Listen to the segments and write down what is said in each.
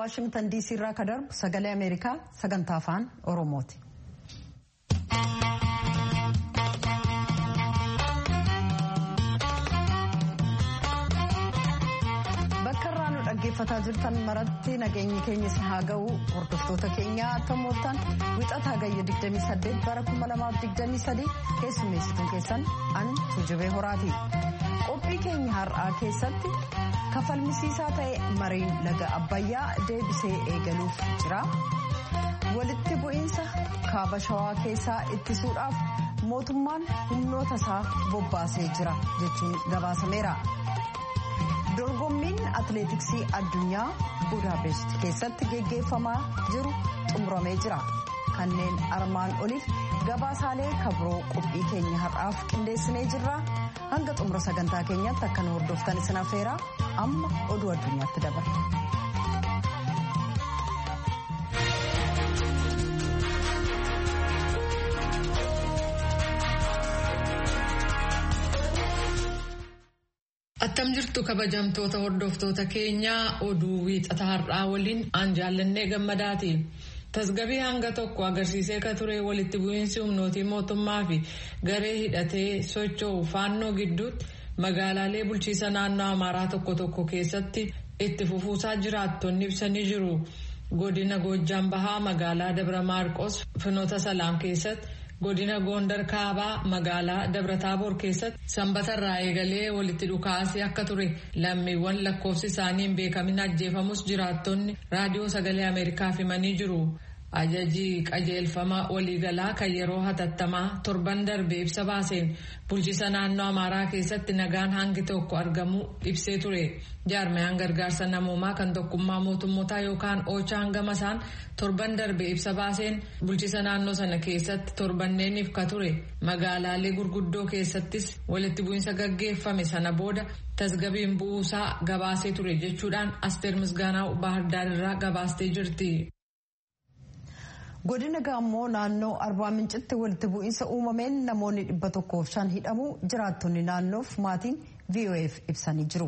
waashingtan diisii irraa ka darbu sagalee ameerikaa sagantaa afaan oromooti. bakka irraa nu dhaggeeffataa jirtan maratti nageenyi keenya si haa ga'u hordoftoota keenyaa akka mooftan wixataa gayya 28 bara 2023 keessummeessituun keessan an tuujubee horaati qophii keenya har'aa keessatti kafalmisiisaa ta'e mariin laga abbayyaa deebisee eegaluuf jira walitti bu'iinsa kaaba shawaa keessaa ittisuudhaaf mootummaan humnoota isaa bobbaasee jira jechuun gabaasameera. dorgommiin atileetiksii addunyaa budaapest keessatti geggeeffamaa jiru xumuramee jira kanneen armaan oliif gabaasaalee kabroo qophii keenya har'aaf qindeessinee jirra hanga xumura sagantaa keenyaatti akka nu hordoftan isin affeera amma oduu addunyaatti dabarra. Attam jirtu kabajamtoota hordoftoota keenyaa oduu wiixata har'aa waliin aan jaallannee gammadaati. Tasgabii hanga tokko agarsiisee ka ture walitti bu'iinsi humnootii mootummaa fi garee hidhatee socho'u faannoo gidduutti magaalaalee bulchiisa naannoo Amaaraa tokko tokko keessatti itti fufuusaa jiraattonni ibsanii jiru. Godina Goojjaan Bahaa magaalaa Dabra Maarqos Finoota Salaam keessatti. godina goondar kaabaa magaalaa dabrataaboor keessatti sanbatarraa eegalee walitti dhukaasii akka ture lammiiwwan lakkoofsi isaanii hin beekamin ajjeefamus jiraattonni raadiyoo sagalee ameerikaaf himanii jiru. ajajii qajeelfama waliigalaa kan yeroo hatattamaa torban darbe ibsa baaseen bulchiisa naannoo amaaraa keessatti nagaan hangi tokko argamu ibsee ture jaarmayaan gargaarsa namoomaa kan tokkummaa mootummootaa yookaan oochaa hangama isaan torban darbe ibsa baaseen bulchiisa naannoo sana keessatti torbanneeniif ka ture magaalaalee gurguddoo keessattis walitti bu'iinsa gaggeeffame sana booda tasgabiin bu'uusaa gabaasee ture jechuudhaan asteer misgaanaa baahirdaar irraa gabaastee jirti. godina gaammoo naannoo arbaa mincitti walitti bu'iinsa uumameen namoonni dhibba tokkoof shan hidhamuu jiraattonni naannoof maatiin vof ibsanii jiru.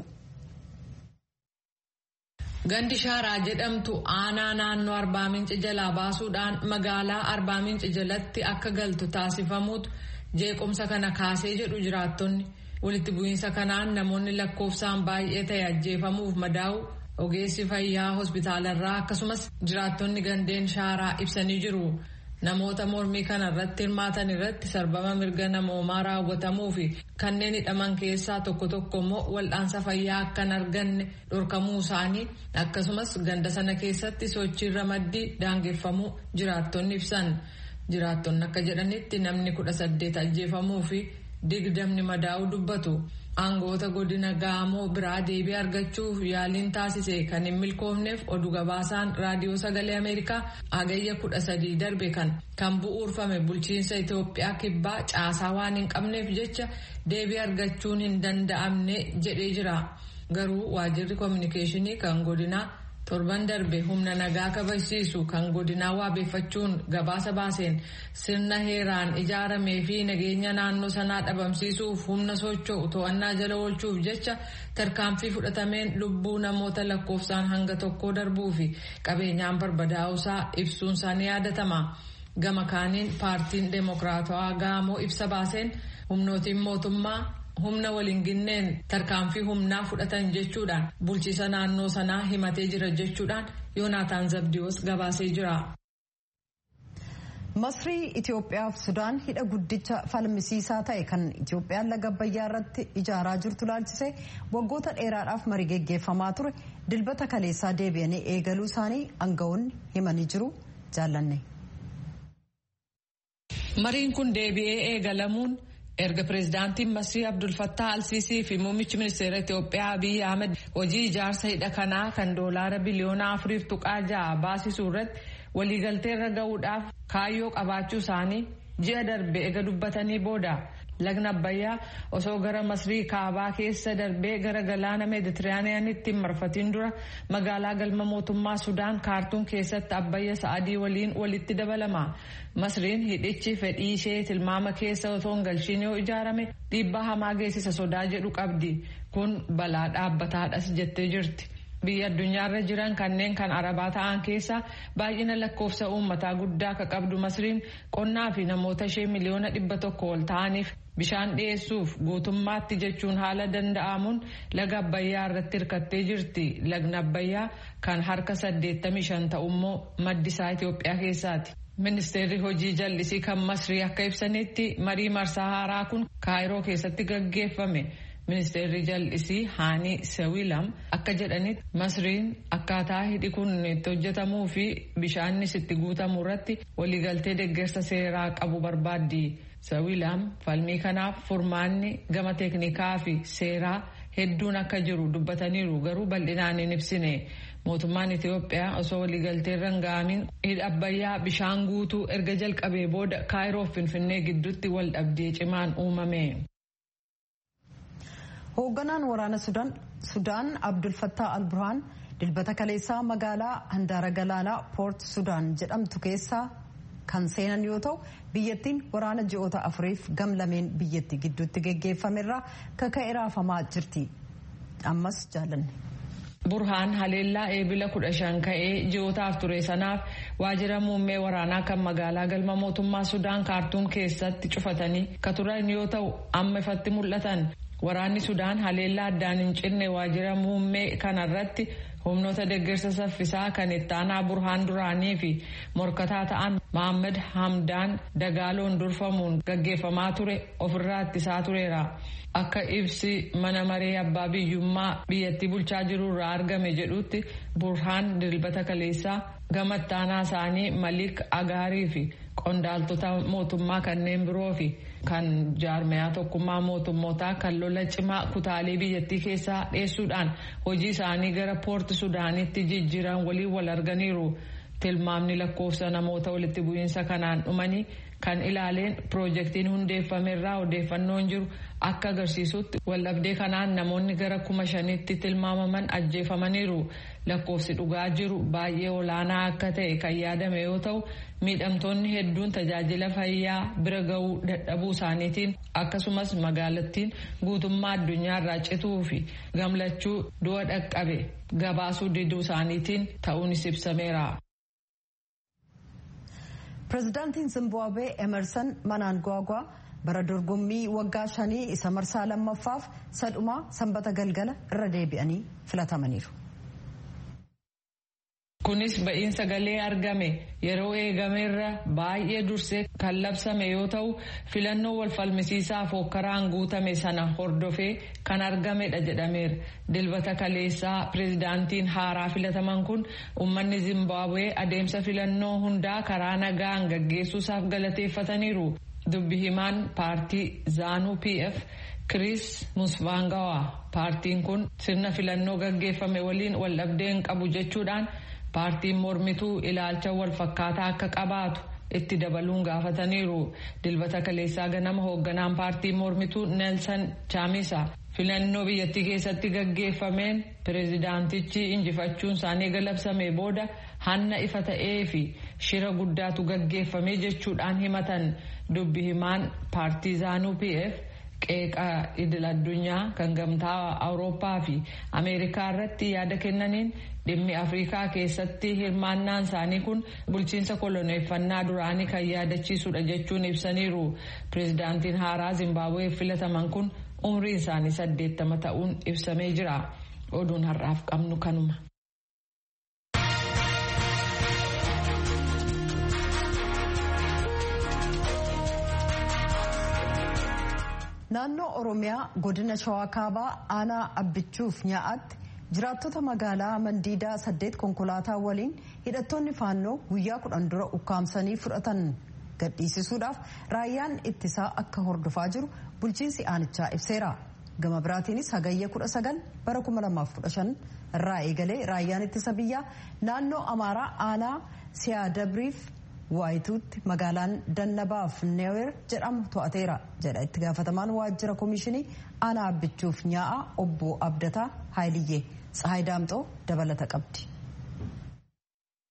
gandi shaaraa jedhamtu aanaa naannoo arbaa minci jalaa baasuudhaan magaalaa arbaa minci jalatti akka galtu taasifamuutu jeequmsa kana kaasee jedhu jiraattonni walitti bu'iinsa kanaan namoonni lakkoofsaan baay'ee ta'e ajjeefamuuf madaa'u. ogeessi fayyaa hospitaalarraa akkasumas jiraattonni gandeen shaaraa ibsanii jiru namoota mormii kana irratti hirmaatan irratti sarbama mirga namoomaa raawwatamuu fi kanneen hidhaman keessaa tokko tokko immoo wal'aansa fayyaa akka hin arganne dhorkamuu isaanii akkasumas ganda sana keessatti sochiirra maddii daangeffamuu jiraattonni ibsan jiraattonni akka jedhanitti namni kudha saddeet ajjeefamuu fi digdamni madaa'uu dubbatu. aangoota godina gaamoo biraa deebii argachuuf yaaliin taasise kan hin milkoofneef oduu gabaasaan raadiyoo sagalee ameerikaa hagayya kudha sadii darbe kan kan bu'uurfame bulchiinsa itiyoophiyaa kibbaa caasaa waan hin qabneef jecha deebii argachuun hin danda'amne jedhee jira garuu waajirri koominikeeshinii kan godinaa torban darbe humna nagaa kabachiisu kan godinaa waabeeffachuun gabaasa baaseen sirna heeraan ijaaramee fi nageenya naannoo sanaa dhabamsiisuuf humna socho'u to'annaa jala oolchuuf jecha tarkaanfii fudhatameen lubbuu namoota lakkoofsaan hanga tokkoo darbuu fi qabeenyaan barbadaa'uusaa ibsuun isaanii yaadatama. gama kaaniin paartiin deemokiraatawaa gaamoo ibsa baaseen humnootiin mootummaa. humna waliin ginneen tarkaanfii humnaa fudhatan jechuudhaan bulchiisa naannoo sanaa himatee jira jechuudhaan yoonaataan zabdiyoos gabaasee jira. masrii itiyoophiyaa fi sudaan hidha guddicha falmisiisaa ta'e kan itiyoophiyaan laga abbayyaa irratti ijaaraa jirtu laalchisee waggoota dheeraadhaaf marii geggeeffamaa ture dilbata kaleessaa deebi'anii eegaluu isaanii aangawoonni himanii jiru jaallanne. mariin kun deebi'ee eegalamuun. erga pireezidaantiin masrii abdulfattaa alsiisii fi muummichi ministeera itiyoophiyaa abiyyi ahmed hojii ijaarsa hidha kanaa kan doolaara biliyoona afuriif tuqaa ja'a baasisuu irratti waliigalteerra ga'uudhaaf kaayyoo qabaachuu isaanii ji'a darbe ega dubbatanii booda lagna abbayyaa osoo gara masrii kaabaa keessa darbee gara galaana meeditiraaniyaanitti hin marfatiin dura magaalaa galma mootummaa sudaan kaartuun keessatti abbayya sa'adii waliin walitti dabalama masriin hidhichi fedhii ishee tilmaama keessa otoo hin galchiin yoo ijaarame dhiibbaa hamaa geessisa sodaa jedhu qabdi kun balaa dhaabbataadhas jettee jirti biyya addunyaarra jiran kanneen kan arabaa ta'an keessa baay'ina lakkoofsa uummataa guddaa akka qabdu masriin qonnaa fi namoota ishee miliyoona dhibba tokko ol ta'aniif bishaan dhiyeessuuf guutummaatti jechuun haala danda'amuun laga abbayyaa irratti hirkattee jirti lagni abbayyaa kan harka 85 ta'ummoo maddisaa Itoophiyaa keessaati. Ministeerri hojii jallisii kan masrii akka ibsanitti marii marsaa haaraa kun kaayiroo keessatti gaggeeffame. Ministeerri jallisii Haanii Sewilam akka jedhanitti masriin akkaataa hidhi kun itti hojjetamuu fi bishaanis itti guutamuu irratti waliigaltee deeggarsa seeraa qabu barbaaddi. Sewilam falmii kanaaf furmaanni gama teeknikaa fi seeraa hedduun akka jiru dubbataniiru garuu bal'inaan hin ibsine. Mootummaan Itoophiyaa osoo waliigaltee irra hin ga'amiin hidha abbayyaa bishaan guutuu erga jalqabee booda kaayiroo fi finfinnee gidduutti wal dhabdee cimaan uumame. hoogganaan waraana sudaan abdul fattaa al burhaan dilbata kaleessaa magaalaa handaara galaanaa poort sudaan jedhamtu keessaa kan seenan yoo ta'u biyyattiin waraana ji'oota afuriif gamlameen biyyattii gidduutti geggeeffamerraa kaka'e raafamaa jirti ammas jaalanne. burhaan haleellaa eebila kudha shan ka'ee ji'ootaaf ture sanaaf waajjira muummee waraanaa kan magaalaa galma mootummaa sudaan kaartuum keessatti cufatanii ka turan yoo ta'u amma ifatti mul'atan waraanni sudaan haleellaa addaan hin cinne waajjira muummee kanarratti humnoota deeggarsa saffisaa kan ittaanaa burhaan duraanii fi morkataa ta'an mohammad hamdaan dagaaloon durfamuun gaggeeffamaa ture ofirraa ittisaa tureera. akka ibsi mana maree abbaa biyyummaa biyyattii bulchaa jiru irraa argame jedhutti burhaan dilbata kaleessaa gama ittaanaa isaanii malik agaarii fi qondaaltota mootummaa kanneen biroo fi kan jaarmayaa tokkummaa mootummootaa kan lola cimaa kutaalee biyyattii keessaa dheessuudhaan hojii isaanii gara poorti sudaanitti jijjiiran waliin wal arganiiru. tilmaamni lakkoofsa namoota walitti bu'iinsa kanaan dhumanii kan ilaaleen piroojeektiin hundeeffamerraa odeeffannoon jiru akka agarsiisutti waldhabdee kanaan namoonni gara kuma shanitti tilmaamaman ajjeefamaniiru lakkoofsi dhugaa jiru baay'ee olaanaa akka ta'e kan yaadame yoo ta'u miidhamtoonni hedduun tajaajila fayyaa bira ga'uu dadhabuu isaaniitiin akkasumas magaalattiin guutummaa addunyaarraa cituu fi gamlachuu du'a dhaqqabe gabaasuu diduu isaaniitiin ta'uunis ibsameera. pirezidaantiin zimbaabuwee emerson mnangagwa bara dorgommii waggaa shanii isa marsaa lammaffaaf sadhumaa sanbata galgala irra deebi'anii filatamaniiru. kunis ba'iin sagalee argame yeroo eegameerra baay'ee dursee kan labsame yoo ta'u filannoo wal falmisiisaaf hokkaraan guutame sana hordofee kan argamedha jedhameera dilbata kaleessaa pirezidaantiin haaraa filataman kun uummanni zimbaabuwee adeemsa filannoo hundaa karaa nagaan gaggeessuusaaf galateeffataniiru dubbi himaan paartii zaanuu pf kiriis musvaangawaa paartiin kun sirna filannoo gaggeeffame waliin wal dhabdee hin qabu jechuudhaan. paartiin mormituu ilaalcha wal fakkaataa akka qabaatu itti dabaluun gaafataniiru dilbata kaleessaa ganama hoogganaan paartii mormituu neelsan chaamisa filannoo biyyattii keessatti gaggeeffameen pireezidaantichi injifachuun isaanii galabsame booda hanna ifa ta'ee fi shira guddaatu gaggeeffame jechuudhaan himatan dubbi himaan paartii zaanuu pf qeeqa idil addunyaa kan gamtaa awurooppaa fi ameerikaa irratti yaada kennaniin dhimmi afrikaa keessatti hirmaannaan isaanii kun bulchiinsa koloneeffannaa duraanii kan yaadachiisudha jechuun ibsaniiru pireezidaantiin haaraa zimbaabuwee filataman kun umriin isaanii saddeettama ta'uun ibsamee jira oduun har'aaf qabnu kanuma. naannoo oromiyaa godina shawaa kaabaa aanaa abbichuuf nyaa'atti jiraattota magaalaa mandiidaa saddeet konkolaataa waliin hidhattoonni faannoo guyyaa kudhan dura ukkaamsanii fudhatan gadhiisisuudhaaf raayyaan ittisaa akka hordofaa jiru bulchiinsi aanichaa ibseera gama biraatiinis hagayya kudha sagal bara kuma lamaaf kudha shan irraa eegalee raayyaan ittisa biyyaa naannoo amaaraa aanaa siyaadabriif waayituutti magaalaan dannabaaf neewer jedhamu to'ateera jedha itti gaafatamaan waajjira koomishinii aanaa abbichuuf nyaa'a obbo abdataa haayiliyyee tsahaay daamxoo dabalata qabdi.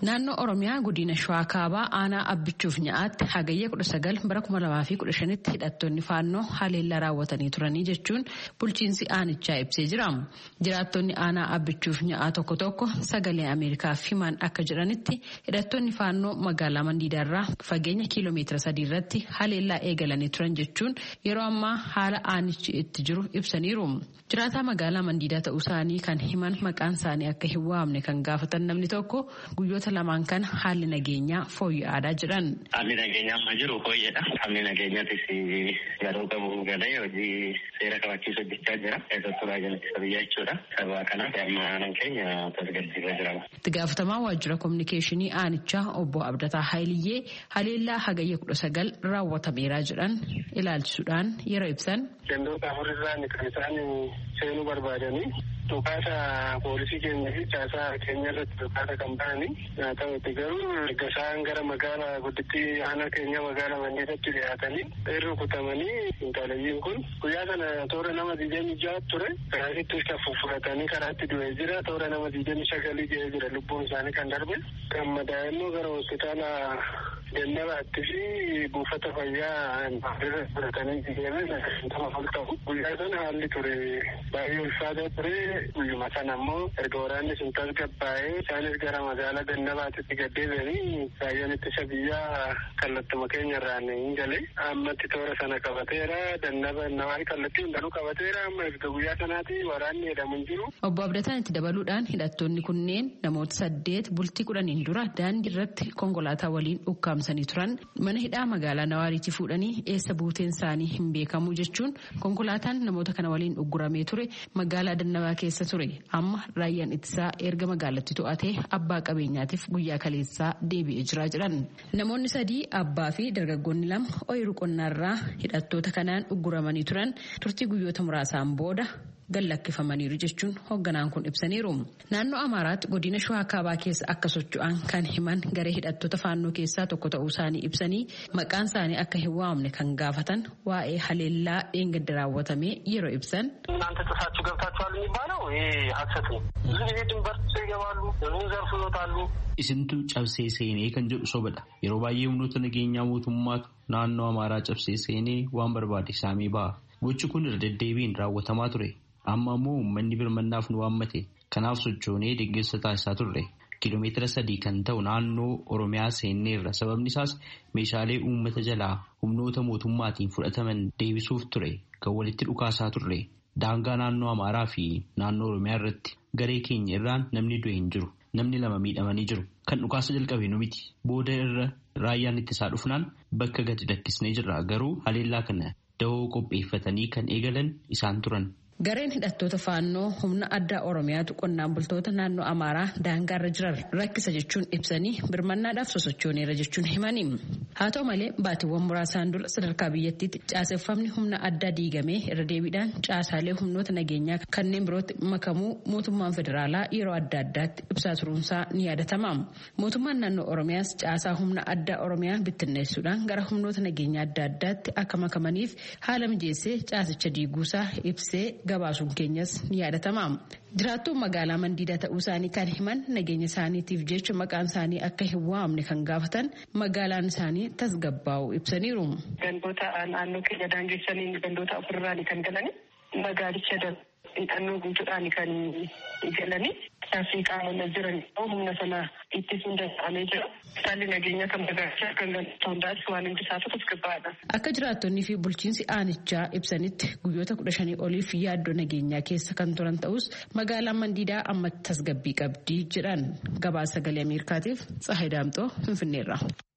Naannoo Oromiyaa godina Shawaa Kaabaa aanaa abbichuuf nyaatti hagayya 19 bara 2015 hidhattoonni faannoo haleellaa raawwatanii turanii jechuun bulchiinsi aanichaa ibsee jira. Jiraattonni aanaa abbichuuf nya'a tokko tokko sagalee Ameerikaaf himan akka jedhanitti hidhattoonni faannoo magaalaa Mandiidaarraa fageenya kiiloomeetira sadii irratti haleellaa eegalanii turan jechuun yeroo ammaa haala aanichi itti jiru ibsaniiru. Jiraataa magaalaa Mandiidaa ta'uu isaanii kan himan maqaan isaanii akka hin waamne kan gaafatan namni tokko guyyoota lamaan kana haalli nageenyaa fooyya'aadhaa jiran. Haalli nageenyaa amma jiru fooyyadha. Haalli nageenyaatis yeroo qabu galee hojii seera kabachiisu hojjechaa jira. Keessattuu raajanitti biyya jechuudha. Sababa kanaaf amma aanaan keenya tasgabbiirra jira. Itti gaafatamaa waajjira kominikeeshinii aanichaa obbo Abdataa Haayiliyyee haleellaa hagayya kudha sagal raawwatameeraa jedhan ilaalchisuudhaan yeroo ibsan. Gandoota afurirraan kan isaan seenuu barbaadanii dhukaasa poolisii keenya fi caasaa keenya irratti dhukaasa kan bahanii haa ta'utti garuu erga isaan gara magaalaa guddittii aanaa keenya magaalaa mandeetatti dhiyaatanii irra kutamanii intalayyiin kun guyyaa sana toora nama digdamii ja'a ture karaatittis kan fuffuratanii karaatti du'ee jira toora nama digdamii sagalii ga'ee jira lubbuun isaanii kan darbe kan madaa'immoo gara hospitaala gandabaatti fi buufata fayyaa fudhatanii deeman nama ol ta'u guyyaa sana haalli ture baay'ee ulfaataa ture guyyuma sana ammoo erga waraanni sun tasgabbaa'ee isaanis gara magaalaa gandabaatitti gaddeebi'anii raayyaan ittisa biyyaa kallattuma keenya irraan hin gale ammatti toora sana qabateera dannaba namaa kallattii hundanuu qabateera amma erga guyyaa sanaati waraanni jedhamu hin jiru. Obbo Abdataan itti dabaluudhaan hidhattoonni kunneen namoota saddeet bultii kudhaniin dura daandii irratti konkolaataa waliin ukkaamsanii turan mana hidhaa magaalaa Nawaariitti fuudhanii eessa buuteen isaanii hin beekamu jechuun konkolaataan namoota kana waliin ugguramee ture magaalaa dannabaa keessa ture amma raayyaan ittisaa erga magaalatti to'atee abbaa qabeenyaatiif guyyaa kaleessaa deebi'ee jira jedhan namoonni sadii abbaa fi dargaggoonni lama ooyiruu qonnaarraa hidhattoota kanaan ugguramanii turan turtii guyyoota muraasaan booda gallakkifamaniiru jechuun hoogganaan kun ibsaniiru. Naannoo Amaaraatti godina Shawaa Kaabaa keessa akka socho'an kan himan garee hidhattoota faannoo keessaa tokko ta'uu isaanii ibsanii maqaan isaanii akka hin waamne kan gaafatan waa'ee haleellaa dheengadda raawwatamee yeroo ibsan. እናንተ ጥሳችሁ ገብታችኋል የሚባለው ይሄ ሀሰት ነው። ብዙ ጊዜ ድንበር ጥሰው ይገባሉ፣ ህዝቡን ዘርፍ ይወጣሉ። Isintu cabsee seenee kan jedhu sobadha. Yeroo baay'ee humnoota nageenyaa mootummaatu naannoo Amaaraa cabsee seenee waan barbaade saamee ba'a. Gochi kun irra deddeebiin raawwatamaa ture. Amma immoo uummanni birmannaaf nu waammate. Kanaaf sochoonee deeggarsa taasisaa turre. Kiiloomeetira sadii kan ta'u naannoo Oromiyaa seenneerra. Sababni isaas meeshaalee uummata jalaa humnoota mootummaatiin fudhataman deebisuuf ture. Kan walitti dhukaasaa turre. Daangaa naannoo Amaaraa fi naannoo Oromiyaa irratti garee keenya irraan namni du'e hin jiru. Namni lama miidhamanii jiru. Kan dhukaasa jalqabe nu miti. Booda irra raayyaan ittisaa dhufnaan bakka gadi lakkisnee jirra. Garuu haleellaa kana dahoo qopheeffatanii kan eegalan isaan turan. Gareen hidhattoota faannoo humna addaa Oromiyaatu qonnaan bultoota naannoo Amaaraa daangaarra jiran rakkisa jechuun ibsanii birmannaadhaaf sosochooneera jechuun himanii. Haa ta'u malee baatiiwwan muraasaan dura sadarkaa biyyattiitti caaseffamni humna addaa diigamee irra deebiidhaan caasaalee humnoota nageenyaa kanneen birootti makamuu mootummaan federaalaa yeroo adda addaatti ibsaa turuunsaa ni yaadatama. Mootummaan naannoo Oromiyaas caasaa humna addaa Oromiyaa bittinneessuudhaan gara humnoota nageenyaa adda addaatti akka makamaniif haala mijeessee caasicha diiguusaa ibsee gabaasuun keenyas ni yaadatama. Jiraattuu magaalaa Mandiidaa ta'uu isaanii kan himan nageenya isaaniitiif jecha maqaan isaanii akka hin waamne kan gaafatan magaalaan isaanii tasgabbaa'uu ibsaniiru. Gandoota naannoo keenya daangessanii gandoota afurraani kan galani magaalicha hidhannoo guutuudhaan kan galanii taasii qaamonni jiran humna sana ittisuun danda'amee jira. Haalli nageenya kan magaalichaa kan galata hundaas waan hundi isaatu tasgabbaa'aadha. Akka jiraattonnii fi bulchiinsi aanichaa ibsanitti guyyoota kudha shanii oliif yaaddoo nageenyaa keessa kan turan ta'us magaalaan Mandiidaa amma tasgabbii qabdi jedhan gabaasa sagalee Ameerikaatiif Tsahayi Daamxoo Finfinneerra.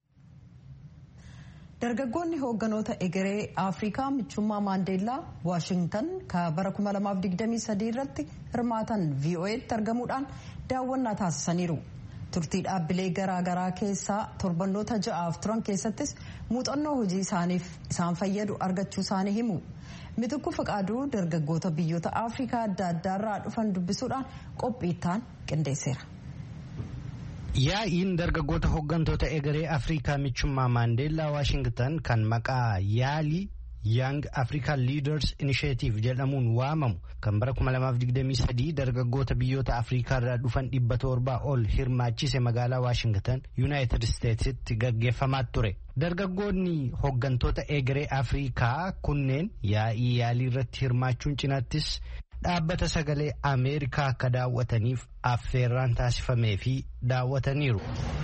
Dargaggoonni hoogganoota egeree Afrikaa michummaa Maandeellaa Waashingtan ka bara 2023 irratti hirmaatan VOA'tti argamuudhaan daawwannaa taasisaniiru. Turtii dhaabbilee garaagaraa keessaa torbannoota ja'aaf turan keessattis muuxannoo hojii isaaniif isaan fayyadu argachuu isaanii himu. Mitukku Faqaaduu dargaggoota biyyoota Afrikaa adda addaarraa dhufan dubbisuudhaan qophiittaan qindeesseera. Yaa'iin dargaggoota hooggantoota egeree Afrikaa michummaa Maandeellaa Waashingtan kan maqaa yaalii Young African Leaders Initiative jedhamuun waamamu kan bara 2023 dargaggoota biyyoota Afrikaa irraa dhufan dhibba torbaa ol hirmaachise magaalaa Waashingtan Yuunaayitid Isteetsitti gaggeeffamaa ture. Dargaggoonni hooggantoota egeree Afrikaa kunneen yaa'ii yaalii irratti hirmaachuun cinaattis dhaabbata sagalee Ameerikaa akka daawwataniif affeerraan taasifamee fi daawwataniiru.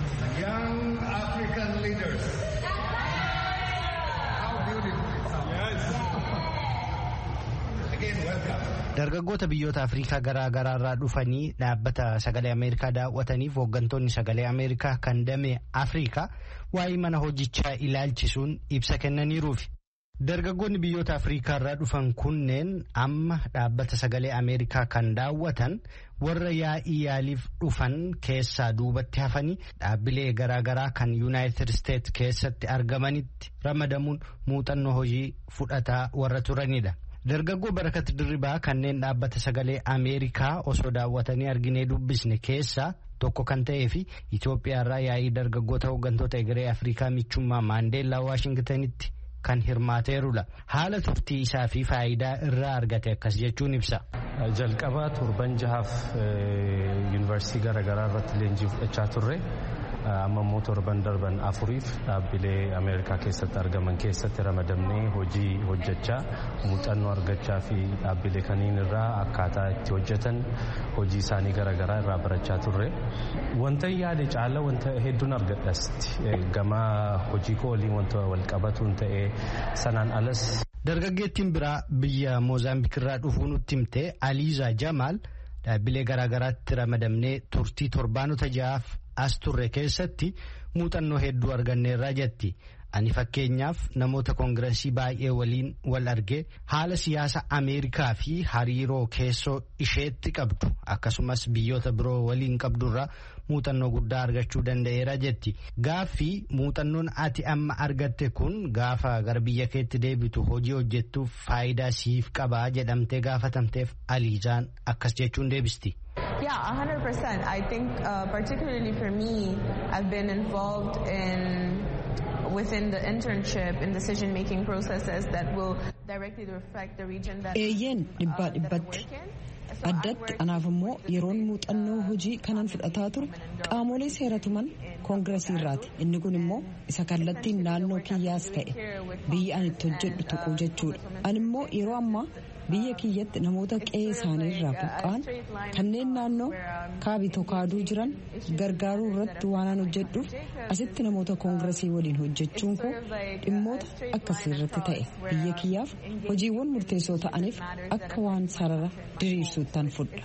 Dargaggoota biyyoota Afrikaa garaa garaa irraa dhufanii dhaabbata sagalee Ameerikaa daawwataniif hooggantoonni sagalee Ameerikaa kan damee Afrikaa waa'ee mana hojichaa ilaalchisuun ibsa kennaniiruufi. Dargaggoonni biyyoota Afrikaa irraa dhufan kunneen amma dhaabbata sagalee Ameerikaa kan daawwatan warra yaa'ii yaaliif dhufan keessaa duubatti hafanii dhaabbilee garaa garaa kan Yuunaayitid Isteets keessatti argamanitti ramadamuun muuxannoo hojii fudhataa warra turanidha. Dargaggoo barakat dirribaa kanneen dhaabbata sagalee Ameerikaa osoo daawwatanii arginee dubbisne keessaa tokko kan ta'ee fi Itoophiyaarraa yaa'ii dargaggoota hooggantoota egeree Afrikaa michummaa Maandeellaa Waashingtanitti kan hirmaateerudha. Haala turtii isaa fi faayidaa irraa argate akkas jechuun ibsa. Jalqabaa torban jahaaf yuunivarsiitii garaagaraa irratti leenjii fudhachaa turre. amma immoo torban darban afuriif dhaabbilee ameerikaa keessatti argaman keessatti ramadamnee hojii hojjechaa muuxannoo argachaa fi dhaabbilee kaniin irraa akkaataa itti hojjetan hojii isaanii garaagaraa irraa barachaa turre. Wanta yaade caala wanta hedduun argadhasti gama hojii koo waliin wanta wal qabatuun ta'ee sanaan alas. Dargaggeettiin biraa biyya Moozaambiik irraa dhufuu nutti himte Aliizaa Jamaal dhaabbilee garaagaraatti ramadamnee turtii torbaanota ja'aaf as turre keessatti muuxannoo hedduu arganneerraa jetti. Ani fakkeenyaaf namoota koongiresii baay'ee waliin wal argee haala siyaasa Ameerikaa fi hariiroo keessoo isheetti qabdu akkasumas biyyoota biroo waliin qabdurraa muuxannoo guddaa argachuu danda'eera jetti. Gaaffii muuxannoon ati amma argatte kun gaafa gara biyya keetti deebitu hojii hojjettuuf faayidaa siif qabaa jedhamtee gaafatamteef Aliizaan akkas jechuun deebisti. Yeah, 100%. I think uh, particularly for me, I've been involved in within the internship in decision making processes that will directly reflect the region that eeyyeen dhibbaa dhibbatti addatti anaaf immoo yeroon muuxannoo hojii kanan fudhataa ture qaamolee seeratuman koongiresii irraati inni kun immoo isa kallattiin naannoo kiyyaas ta'e biyya ani itti hojjedhu tuquu jechuudha ani immoo yeroo ammaa biyya kiyyatti namoota qe'ee isaanii irraa buqqa'an kanneen naannoo kaabitoo kaaduu jiran gargaaruu irratti waan hojjedhuuf asitti namoota koongiresii waliin hojjechuun koo dhimmoota akkasii irratti ta'e biyya kiyyaaf hojiiwwan murteessoo ta'aniif akka waan sarara diriirsuuttan fudha.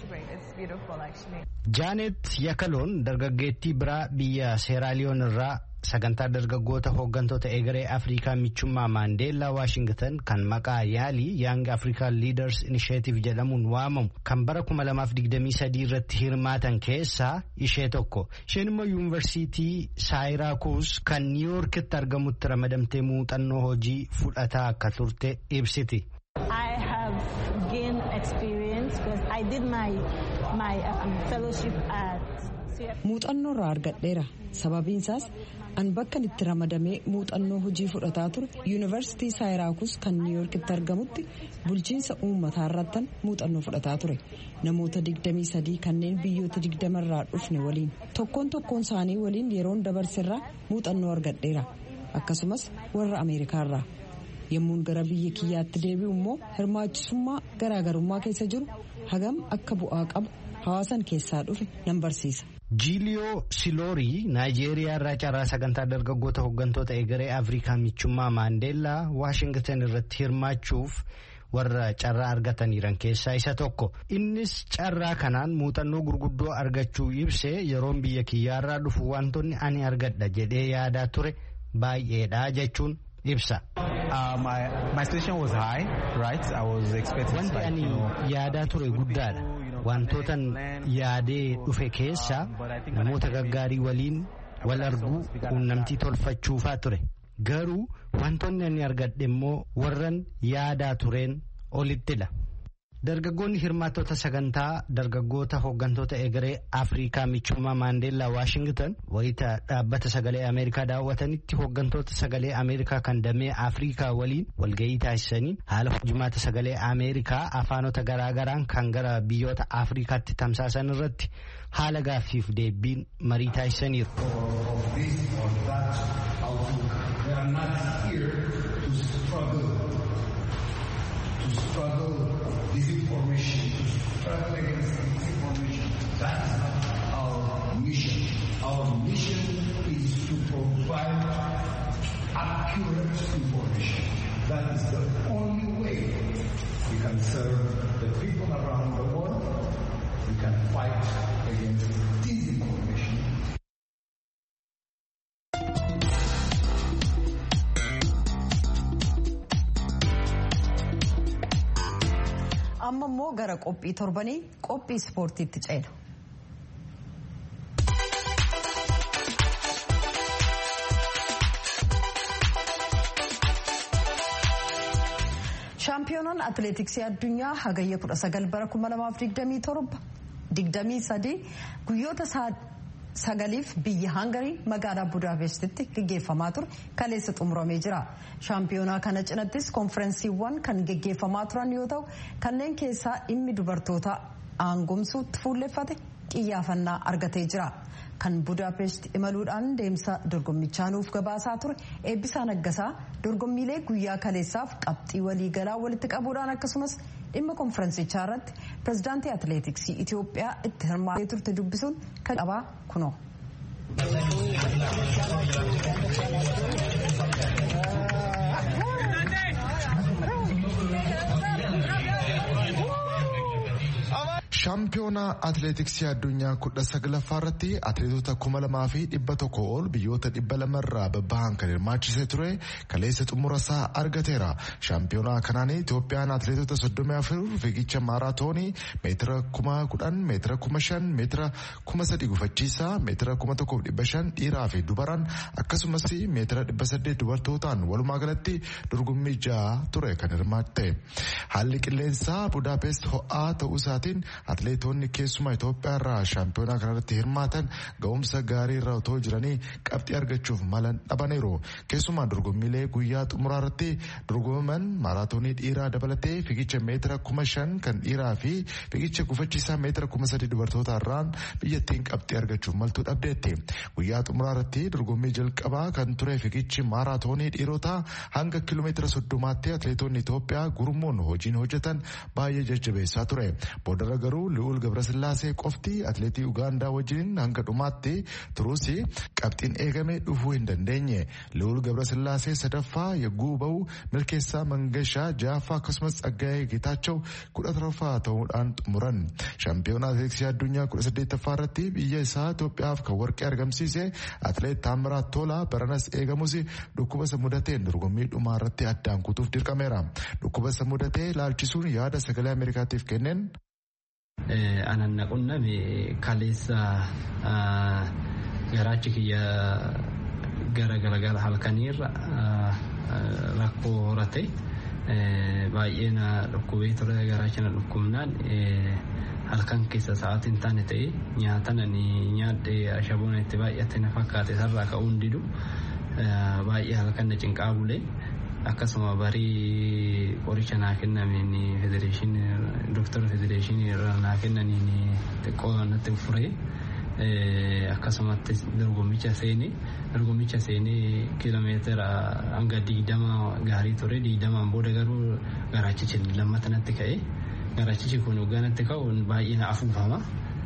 jaanet yakaloon dargaggeettii biraa biyya seeraaliyoon irraa sagantaa dargaggoota hooggantoota egeree afrikaa michummaa maandeellaa waashingtan kan maqaa yaalii yaang afrikaan liiders inisheetiv jedhamuun waamamu kan bara 2023 irratti hirmaatan keessaa ishee tokko isheen immoo yuunivarsiitii saayiraakuus kan niiwuorkitti argamutti ramadamtee muuxannoo hojii fudhataa akka turte ibsiti. I have gained experience because I did my, my um, fellowship at muuxannoo irraa argadheera sababiin isaas an bakka itti ramadamee muuxannoo hojii fudhataa ture yuunivarsiitii saayiraakuus kan niiwuorkitti argamutti bulchiinsa uummataa irrattan muuxannoo fudhataa ture namoota 23 kanneen biyyoota 20 irraa dhufne waliin tokkoon tokkoon isaanii waliin yeroon dabarserraa muuxannoo argadheera akkasumas warra ameerikaarraa yommuun gara biyya kiyyaatti deebi'u immoo hirmaachisummaa garaagarummaa keessa jiru hagam akka bu'aa qabu hawaasan keessaa dhufe nan barsiisa. jiiliyoo siloorii naayijeeriyaa irraa carraa sagantaa dargaggoota hooggantoota egeree afrikaa michummaa maandeellaa waashingtan irratti hirmaachuuf warra carraa argataniiran keessaa isa tokko innis carraa kanaan muuxannoo gurguddoo argachuu ibsee yeroon biyya kiyyaarraa dhufu wantoonni ani argadha jedhee yaadaa ture baay'eedha jechuun ibsa. wanti ani yaadaa ture guddaadha. wantootan yaadee dhufe keessaa namoota gaggaarii waliin wal arguu quunnamtii tolfachuufaa ture garuu wantoonni ani argadhe immoo warran yaadaa tureen olittidha. Dargaggoonni hirmaattota sagantaa dargaggoota hooggantoota egeree Afrikaa michummaa Maandeellaa Waashingtan wayita dhaabbata sagalee Ameerikaa daawwatanitti hooggantoota sagalee Ameerikaa kan damee Afrikaa waliin walgahii taasisanii haala hojimaata sagalee Ameerikaa afaanota garaagaraan kan gara biyyoota Afrikaatti tamsaasan irratti haala gaaffiif deebiin marii taasisaniiru. disinformation, to struggle against disinformation. That is not our mission. Our mission is to provide accurate information. That is the only way we can serve the people around the world. We can fight against disinformation. amma immoo gara qophii torbanii qophii ispoortiitti ceena. shaampiyoonaan atileetiksii addunyaa hagayya 19 bara 2027 23 guyyoota sagaliif biyya hangarii magaalaa budaapestitti gaggeeffamaa ture kaleessa xumuramee jira shaampiyoonaa kana cinattis konferensiiwwan kan gaggeeffamaa turan yoo ta'u kanneen keessaa dhimmi dubartoota aangomsuutti fuulleffate xiyyaafannaa argatee jira kan budaapest imaluudhaan deemsa dorgommichaa nuuf gabaasaa ture eebbisaa naggasaa dorgommiilee guyyaa kaleessaaf qabxii waliigalaa walitti qabuudhaan akkasumas dhimma konferensichaa irratti pirezidaantii atileetiksii Itoophiyaa itti hirmaatee turte dubbisuun kan qabaa kunoo. shaampiyoonaa atileetiksii addunyaa kudha saglaffaa irratti atileetota kuma lamaa fi dhibba tokko ol biyyoota dhibba lamarraa babbahan kan hirmaachisee ture kaleessa xumurasaa argateera shaampiyoonaa kanaan itoophiyaan atileetota soddomii afur fiigicha maaraatoonii meetira kuma kudhan meetira kuma shan meetira kuma sadi gufachiisaa meetira kuma tokkoof dhibba shan dhiiraa fi dubaraan akkasumas meetira dhibba saddeet dubartootaan walumaa galatti dorgommii ja'a ture kan hirmaatte haalli qilleensaa budaapest ho'aa ta'uu isaatiin atileetonni keessumaa Itoophiyaa irraa shaampiyoonaa kanarratti hirmaatan ga'umsa gaarii irra otoo jiranii qabxii argachuuf malan dhabaniiru. Keessumaa dorgommiilee guyyaa xumuraa irratti dorgomaman maaraatoonii dhiiraa dabalatee fiigicha meetira kuma shan kan dhiiraa fi fiigicha gufachiisaa meetira kuma sadi dubartoota irraan biyyattiin qabxii argachuuf maltuu dhabdeetti. Guyyaa xumuraa irratti dorgommii jalqabaa kan ture fiigichi maaraatoonii dhiirotaa hanga kiiloomeetira soddomaatti atileetonni Itoophiyaa gurmuun hojiin hojjetan baay'ee jajjabeessaa ture. Boodarra garuu Li'uul Gabrasillaasee qofti atileetii Ugaandaa wajjin hanga dhumaatti turuus qabxiin eegame dhufuu hin dandeenye. Li'uul Gabrasillaasee sadaffaa yagguu ba'u milkeessaa Mangashaa ja'affaa akkasumas Tsaggaayee Geetaachoo kudha torbaffaa ta'uudhaan xumuran. Shaampiyoonaa atileetiksii addunyaa kudha saddeettaffaa irratti biyya isaa Itoophiyaaf kan warqee argamsiise atileet Taamiraat Tolaa baranas eegamus dhukkuba isa mudateen dorgommii dhumaa irratti addaan kutuuf dirqameera. Dhukkuba isa mudatee laalchisuun yaada sagalee Ameerikaatiif kenneen. anan naqunname kaleessa garaachi kiyya gara galagala halkaniirra rakkoo horate baay'ee na dhukkubee ture garaachi na dhukkubnaan halkan keessa sa'aatii hin taane ta'e nyaatan ani nyaadhe ashaboon itti baay'ate na fakkaate sarraa ka'uun didu baay'ee halkan na cinqaa bulee akkasuma barii qoricha naa kennameen federeeshinii doktara federeeshinii irraa naa kennaniin xiqqoo natti furee akkasumatti dorgommicha seenee dorgommicha seenee kiiloomeetira hanga digdama gaarii ture digdamaan booda garuu garaachichi lammata natti ka'e garaachichi kun hoggaa natti ka'u baay'ee na afuufama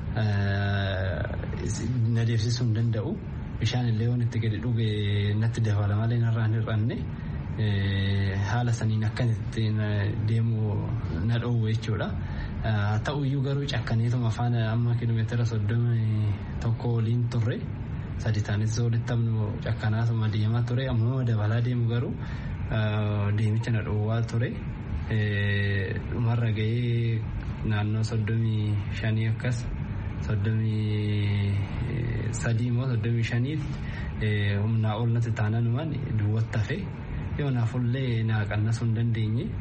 na deemsisuu hin danda'u bishaan illee waan itti gadi dhuge natti dabala malee narraa hin hir'anne. haala saniin akkanitti deemu na dhoowwe jechuudha. Ta'u iyyuu garuu cakkaneetuma afaan amma kiiloomeetira soddoma tokko waliin turre sadi taanis walitti amnu cakkanaatuma deemaa ture ammoo dabalaa deemu garuu deemicha na dhoowwaa ture. Dhumarra gahee naannoo soddomii shanii akkas soddomii sadii immoo soddomii shaniitti humnaa ol natti taanan duwwaatti hafee. yoo naafullee naa qannasuu hin dandeenye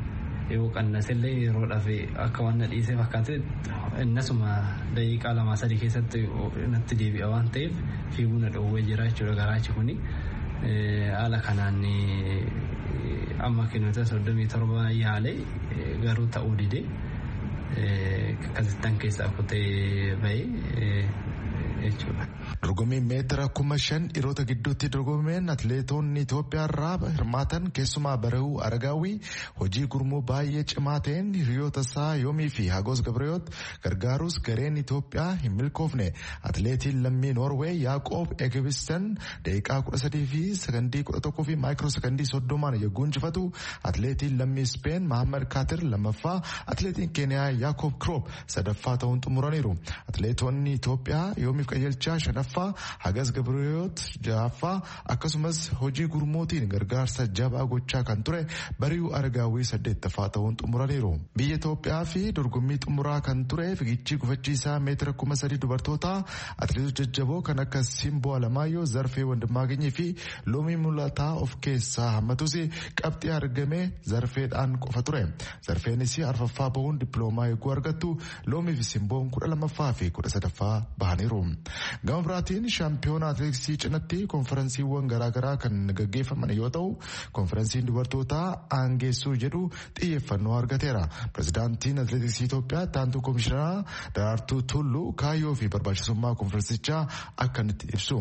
yoo qannasellee yeroodhaaf akka waan na dhiisee fakkaate innasuma daqiiqaa lamaa sadii keessatti natti deebi'a waan ta'eef fiiguu na dhoowwee jira jechuudha garaachi kuni haala kanaan amma kilomeetira soddomii torba yaalee garuu ta'uu didee akkasittan keessaa kutee bahee jechuudha. Dorgommii meetira kuma shan dhiirota gidduutti dorgomeen atleetonni Itoophiyaa irraa hirmaatan keessumaa barahuu aragaawii hojii gurmuu baay'ee cimaa ta'een hiriyoota isaa yoomii fi hagos gabreeyoot gargaarus gareen Itoophiyaa hin milkoofne atleetiin lammii Noorwee Yaaqoob Egebisten daqiiqaa kudha sadii fi sakandii kudha tokkoo fi maayikiroo sakandii soddomaan yogguu injifatu atleetiin lammii Speen Mahammad Kaatir lammaffaa atleetiin Keeniyaa Yaakoob Kiroop sadaffaa ta'uun xumuraniiru atleetonni Itoophiyaa yoomiif qajeelchaa shanaffaa hagas gabreeyoot ja'affaa akkasumas hojii gurmuutiin gargaarsa jabaa gochaa kan ture bari'uu argaawii saddeettaffaa ta'uun xumuraniiru biyya Itoophiyaa fi dorgommii xumuraa kan ture fiigichi gufachiisaa meetira kuma sadii dubartootaa atleetota jajjaboo kan akka Simboo Alamaayyoo Zarfee Wandimmaaganyii fi Loomii Mulataa of keessaa hammatus qabxii argame Zarfeedhaan qofa ture Zarfeenis arfaffaa bahuun dippiloomaa eeguu argattu Loomii fi Simboon kudha lammaffaa fi kudha sadaffaa bahaniiru. Gama biraatiin shaampiyoona atileetiksii cinatti konferensiiwwan garaagaraa kan gaggeeffaman yoo ta'u konferensiin dubartootaa aangeessuu jedhu xiyyeeffannoo argateera. Pirezidaantiin atileetiksii Itoophiyaa taantuu komishinaa Daraartuu Tulluu kaayyoo fi barbaachisummaa konferensichaa akkanitti ibsu.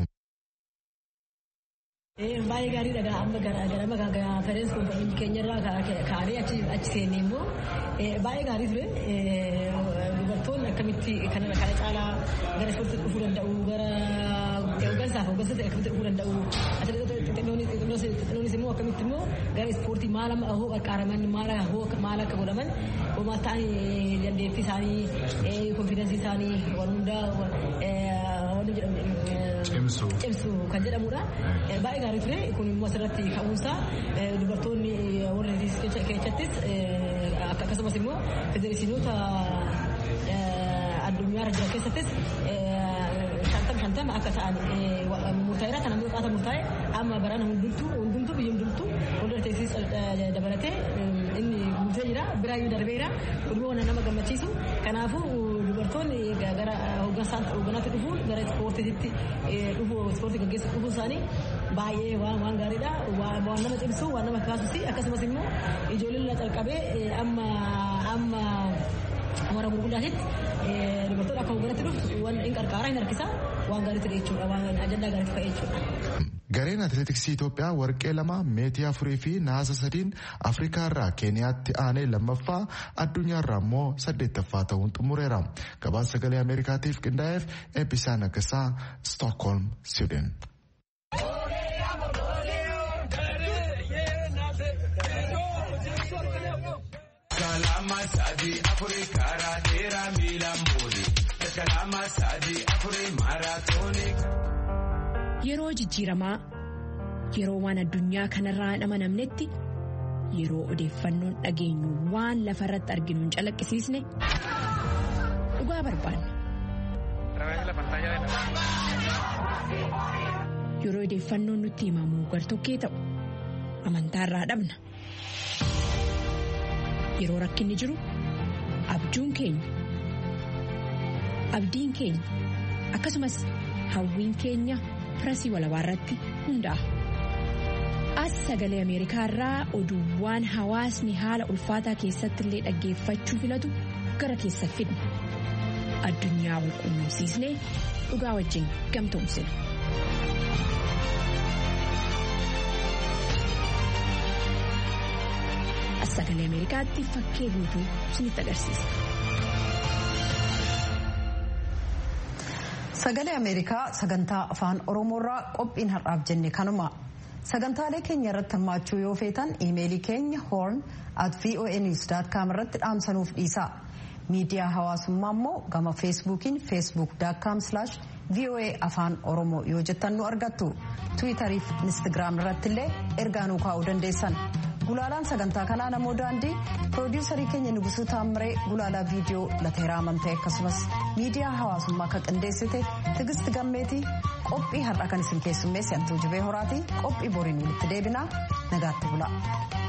Baay'ee gaariidha amma ganama konferensi keenyarraa kaanee achi seenne immoo baay'ee gaarii ture dubartoonni akkamitti kana caalaa gara ispoortii dhufuu danda'u gara hooggansaaf hooggansatti akkamitti dhufuu danda'u atileetonni immoo akkamitti immoo gara ispoortii maal hoo qarqaaraman maal akka godhaman homaa ta'anii dandeettii isaanii konfidensii isaanii waan hundaa waan jedhamu cimsu kan jedhamudha. Baay'ee gaarii ture kun immoo asirratti ka'umsa dubartoonni warra keessattis akkasumas immoo federeeshinoota addunyaa jiran keessattis shantam shantama akka ta'an murtaa'eera kan ammoo qaata murtaa'e amma barana hundumtuu hundumtuu biyya hundumtuu wal teessis dabalatee inni guutee jira biraayyuu darbeera kunimmoo nama gammachiisu kanaafuu dubartoonni gara hoogganaatti dhufuun gara ispoortiitti dhufu ispoortii gaggeessu dhufuun isaanii baay'ee waan waan gaariidha waan nama cimsu waan nama kaasusi akkasumas immoo ijoolleen calqabee amma amma warra gurguddaatitti dubartoota akka hoogganaatti dhufu waan hin qarqaaraa hin harkisa waan gaariitti jechuudha waan ajandaa gaariitti ka'e jechuudha. Gareen atileetiksii Itoophiyaa warqee lama meetii afurii fi naasa sadiin Afrikaa irraa Keeniyaatti aanee lammaffaa addunyaa irraa immoo saddeettaffaa ta'uun xumureera. Gabaasa sagalee Ameerikaatiif qindaa'eef eebbisaa naggasaa Stookholm, Siwiidin. Kalama sadi afurii karaa dheeraa miila muuri. Kalama sadi afurii maaraatoonii. Yeroo jijjiiramaa yeroo waan addunyaa kanarraa hin amanamnetti yeroo odeeffannoon dhageenyu waan lafa irratti arginu hin calaqqisiisne dhugaa barbaanna. Yeroo odeeffannoon nutti himamu gartokkee ta'u amantaarraa dhabna. Yeroo rakkinni jiru abjuun keenya abdiin keenya akkasumas hawwiin keenya. Firasii walabaa irratti hundaa'a. As sagalee Ameerikaa irraa oduuwwan hawaasni haala ulfaataa keessatti illee dhaggeeffachuu filatu gara keessa fidna. Addunyaa wal quunnamsiisnee dhugaa wajjin gamtoomsina. As sagalee Ameerikaatti fakkee guutuu isinitti agarsiisa. Sagalee Ameerikaa sagantaa afaan Oromoorraa qophiin har'aaf jenne kanuma. Sagantaalee keenya irratti hirmaachuu yoo feetan iimeelii keenya horn at voanews.com irratti dhaamsanuuf dhiisa. Miidiyaa hawaasummaa immoo gama feesbuukiin facebook.com slash voa afaan oromoo yoo jettan nu argattu. Tiwiitarii fi Instagiraam irratti illee ergaa nuu kaa'uu dandeessan. Gulaalaan sagantaa kanaa namoo daandii piroodiyuusarii keenya Nugusuu Taammiree gulaalaa viidiyoo lateeraa amantee akkasumas miidiyaa hawaasummaa kan qindeessite Tigist Gammeetii qophii har'a kan isin keessummeessi Antuu Jibee Horaatii qophii boriin walitti deebinaa nagaatti bula.